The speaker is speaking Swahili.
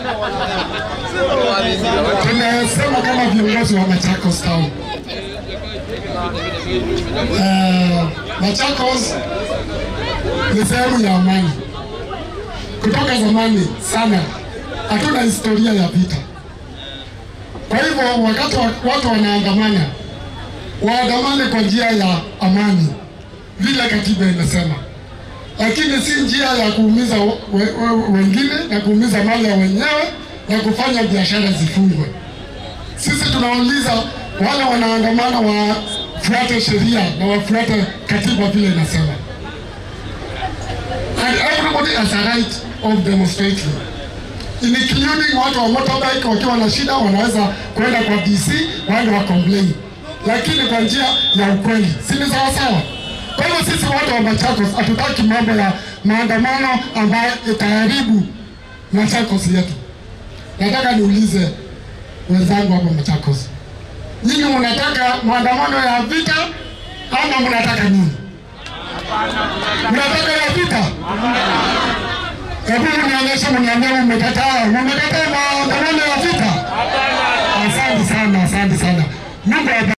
Tunasema kama viongozi wa Machakos Town. Eh, Machakos ni sehemu ya amani. Kutoka zamani sana hatuna historia ya vita. Kwa hivyo wakati wa- watu wanaandamana, waandamane kwa njia ya amani vile katiba imesema, lakini si njia ya kuumiza we, we, wengine na kuumiza mali ya wenyewe na kufanya biashara zifungwe. Sisi tunauliza wale wanaandamana wafuate sheria na wafuate katiba vile inasema, and everybody has a right of demonstrating including watu wa motorbike wakiwa na shida wanaweza kwenda kwa DC waende wa complain, lakini kwa njia ya ukweli, si ni sawa sawa? Kwa hivyo sisi watu wa Machakos hatutaki mambo ya maandamano ambayo itaharibu Machakos yetu. Nataka niulize wenzangu hapa Machakos, nyinyi mnataka maandamano ya vita ama mnataka nini? Mnataka ya vita? Hebu mnionyeshe, mniambie mmekataa, mmekataa maandamano ya vita? Asante sana, asante sana. Mungu awabariki.